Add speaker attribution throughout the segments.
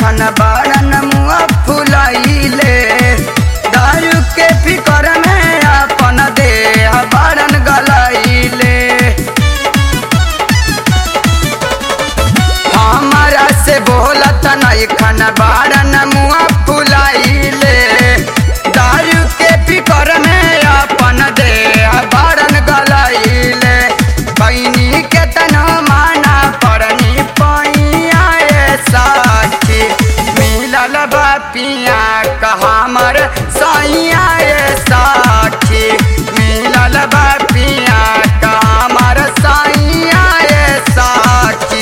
Speaker 1: नैखन बारन मुआ फुलाइले दारू के फिकर में अपन देह बारन गलाइले हमारा से बोलत नैखन बारन मुआ फुलाइले दारू के फिकर में अपन देह बारन गलाइले बहनी के तना माना परनी पैया ए साथी मिलल बा पिया कहामर सैया ए साथी मिलल बा पिया कहामर सैया ए साथी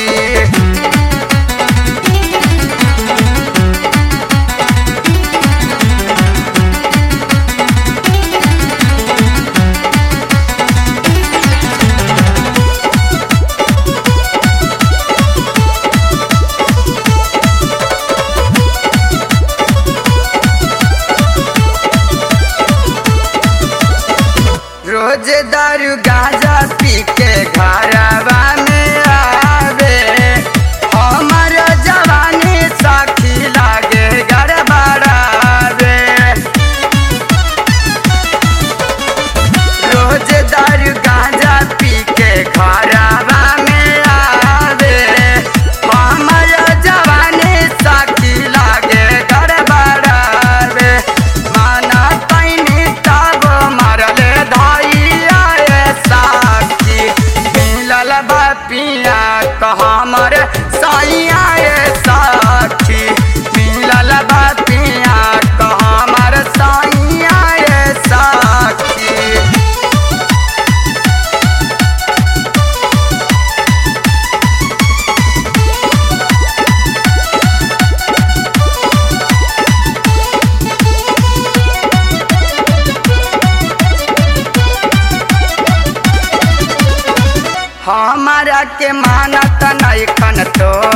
Speaker 1: रोज दारू गांजा पी के घरवा में आवे हमर जवानी साखी लागे गड़बड़ावे रोज दारू गांजा पी के घरवा में आवे हमर जवानी साखी लागे गड़बड़ावे माना पैनी तब मरले धैया ए साखी मिलल बा पिया कहमर सैया ए साखी मिलल बा पिया कहमर सैया ए साखी हमारा के मानत नैखन तो